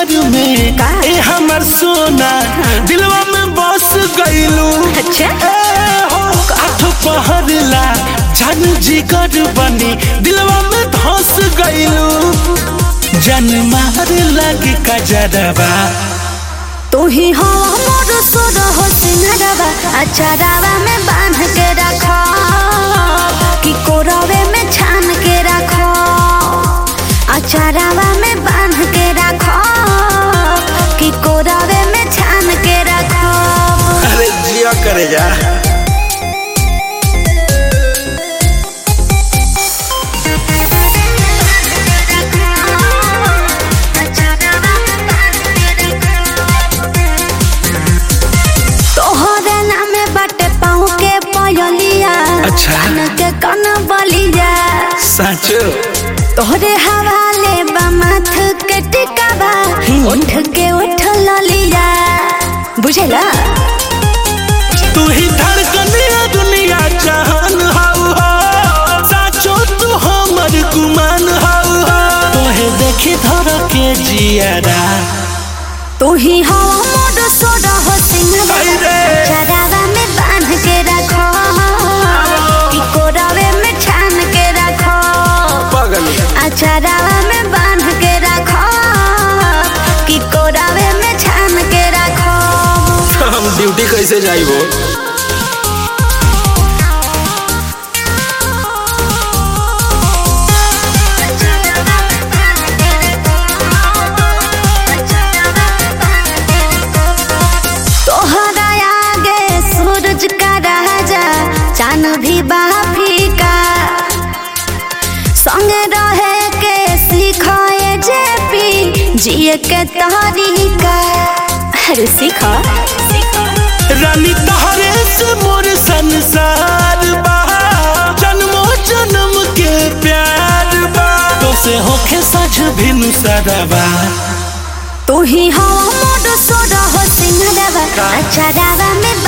जिगर में का? ए हमर सोना दिलवा में बस गइलू अच्छा ए हो आठ पहरला जान जिगर बनी दिलवा में धस गइलू जन मार लगे कजरवा तू ही हो मोर सुर हो सिंहरवा अचारावा में बांध के रखो कि कोरवे में छान के रखो अचारावा में बांध के रखो कि कोरवे में छान के रखो अरे जिया करे जा तोहरे नामे बाटे पाँव के पयलिया अच्छा। कान के कन बलिया साचो तोहरे हवाले बा माथ के टिकावा उठ के उठ ललिया बुझला तू ही धड़कनिया दुनिया जहान हाउ हो साचो तू हमर गुमान हाउ हो तोहे देखी धर के जियारा तू ही हो मोर सोड हो सिंहरा आई रे। चरावा में बांध के रखो कि कोरवे में छान के रखो पगल अचरावा में बांध के रखो कि कोरवे में छान के रखो हम ड्यूटी कैसे जाइबो तोहरा आगे सूरज का राजा चांद भी बाफिका संग रहे के सिखाए जेपी जिए के तरीका अरे सीखा रानी तहरे से मोर संसार बा जन्मो जन्म के प्यार बा तो से होखे सज भिनु सदबा तू ही हो मोर सोड हो सिंहरवा अचरावा में